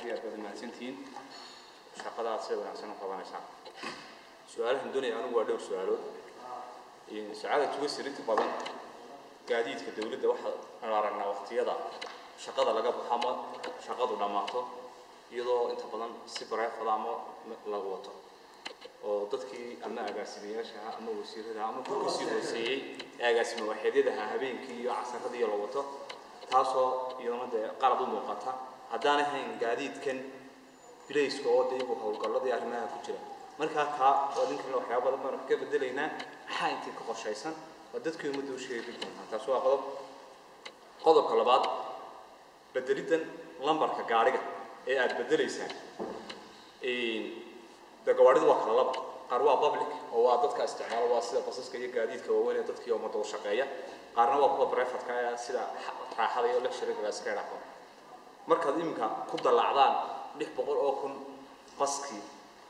iyo aad baad mahadsantihiin shaqadaad sida wanaagsan u qabanaysaan su-aalahan doonaya anigu waa dhowr su-aalood sacaada tuga sirinta badan gaadiidka dowladda waxaan aragnaa waqtiyada shaqada laga baxo ama shaqadu dhammaato iyadoo inta badan si bareefada ama lagu wato oo dadkii ama agaasimayaashaha ama wasiiradaha ama kuwa kasii hooseeyey ee agaasima waaxeedyadaha habeenkii iyo casaradii la wato taasoo iyadana dee qalad u muuqata haddaan ahayn gaadiidkan bilayska oo dee iyagu howlgalladii arrimaha ku jira markaa taa waa ninkan waxyaaba badan baan wax ka bedelaynaa maxaa intii ka qorshaysan waa dadkii ummadda u sheegi doontaa taas waa qodob qodobka labaad bedeliddan lambarka gaariga ee aad bedelaysaan de gawaaridu waa kala laba qaar waa public oo waa dadka isticmaalo waa sida basaska iyo gaadiidka waaweyn ee dadkii ummadda u shaqeeya qaarna waa kuwa brefatka ee sida raaxada iyo lecturinga iska idhaafo markaad iminka ku dallacdaan lix boqol oo kun baskii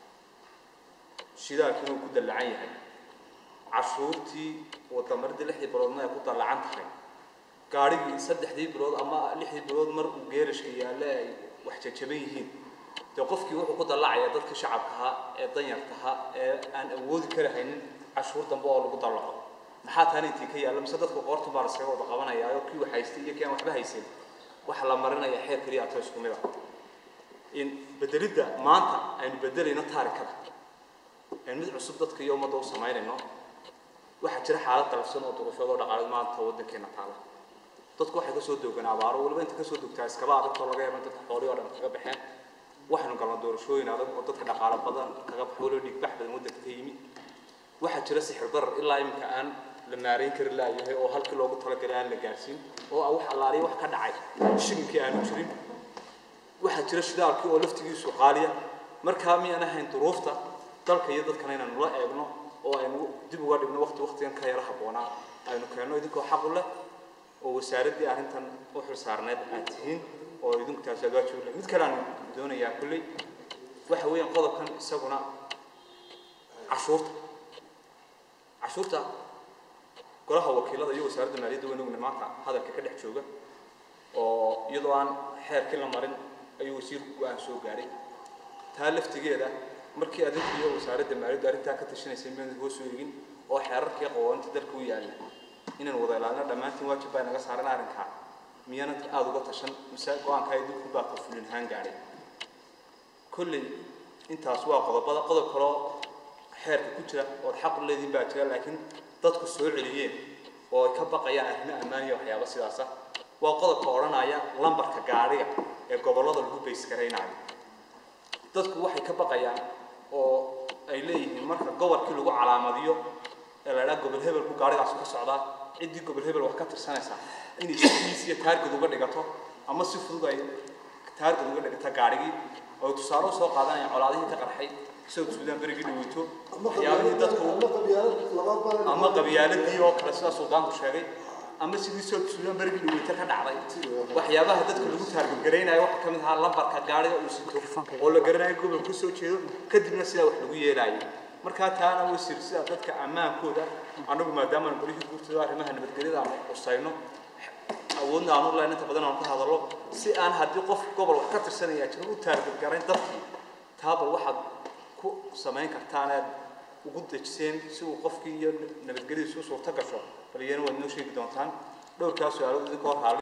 shidaalkii inuu ku dallacan yahay cashuurtii wadamaridii lixdii biloodna ay ku dallacan tahay gaarigii saddexdii bilood ama lixdii bilood mar uu geerashka yaalle ay wax jajaban yihiin dee qofkii wuxuu ku dallacaya dadkii shacabkaha ee danyartaha ee aan awoodi kara haynin cashuur dambe oo lagu dallaco maxaa taana intii ka yaalla mise dadka qoortu baa laskaga wada qabanaya oo kii wax haystay iyo kii aan waxba haysan waxa la marinaya xeer keliya ato isku mid ah in bedelidda maanta aynu bedelayno taarikada aynu mid cusub dadka iyo ummadda u samaynayno waxaa jira xaalad qalafsan oo duruufyada oo dhaqaaleed maanta waddankeena taala dadku waxay kasoo doogaan abaaro waliba inta kasoo dogtaa iskaba adagtoo laga yaaba dadka xoolihii oo dhan kaga baxeen waxaynu galnaa doorashooyin adag oo dadka dhaqaale badan kaga baxo waliba dhiigbax badan waddanka ka yimi waxaa jira sixir darar ilaa iminka aan la maarayn kari laayahay oo halkii loogu talagalay aan la gaarsiin oo ah wax allaaliya wax ka dhacay shilinkii aanu jirin waxaa jira shidaalkii oo laftigiisu qaaliya markaa miyaan ahayn duruufta dalka iyo dadkana inaanu la eegno oo aynu dib uga dhigno waqti waqtigan ka yara habboonaa aynu keenno idinkoo xaq u leh oo wasaaraddii arrintan u xilsaarneed aad tihiin oo idinku taasi aad waajib u leh mid kale aan doonayaa kulley waxa weeyaan qodobkan isaguna cashuurta cashuurta golaha wakiilada iyo wasaaradda maaliyadda weynugna maanta hadalka ka dhex jooga oo iyadoo aan xeerkii la marin ayuu wasiirku go-aan soo gaadhay taa laftigeeda markii adinku iyo wasaaradda maaliyadda arrintaa ka tashanaysay miyaan hoos u eegin oo xeerarkii qawaanta dalka u yaalla inaan wada ilaalino dhammaantiin waajib baa naga saaran arrinkaa miyana aada uga tashan mise go-aankaa idinku baa ka fulin ahaan gaadhay kolley intaas waa qodobada qodob kaloo xeerka ku jira ood xaq u leediin baa jira laakiin dadku soo celiyeen oo ay ka baqayaan arrimo ammaan iyo waxyaaba sidaas ah waa qodobka odhanaya lambarka gaadhiga ee gobollada lagu baysgaraynayo dadku waxay ka baqayaan oo ay leeyihiin marka gobolkii lagu calaamadiyo ee la idhaha gobol hebel buu gaadhigaas ka socdaa ciddii gobol hebel wax ka tirsanaysaa inay sidiis iyo taargad uga dhigato ama si fudud ay taargad uga dhigata gaadhigii oo tusaale u soo qaadanaya colaadihii ka qarxay isagoo suudaan berigii dhaweyto waxyaabihii dadku ama qabyaaladii oo kale sidaa suldaanku sheegay ama sidii soo suudaan berigii dhaweyto ka dhacday waxyaabaha dadka lagu taargadgaraynayo waxaa ka mid ahaa lambarka gaadhiga uu sito oo la garanayo gobol ka soo jeedo kadibna sidaa wax lagu yeelaayay markaa taana wasiir sida dadka ammaankooda annagu maadaama aan golihii guurtooda arrimaha nabadgelyada aan qusayno awoodna aanu lahayn inta badan aan ka hadallo si aan haddii qof gobol wax ka tirsanaya jiro u taargadgarayn dadkii taabal waxaad ku samayn kartaan aad ugu dejiseen si uu qofkii iyo nabadgelyadiisu suurto gasho bal iyana waad noo sheegi doontaan dhowrkaa su-aalood idinkoo raali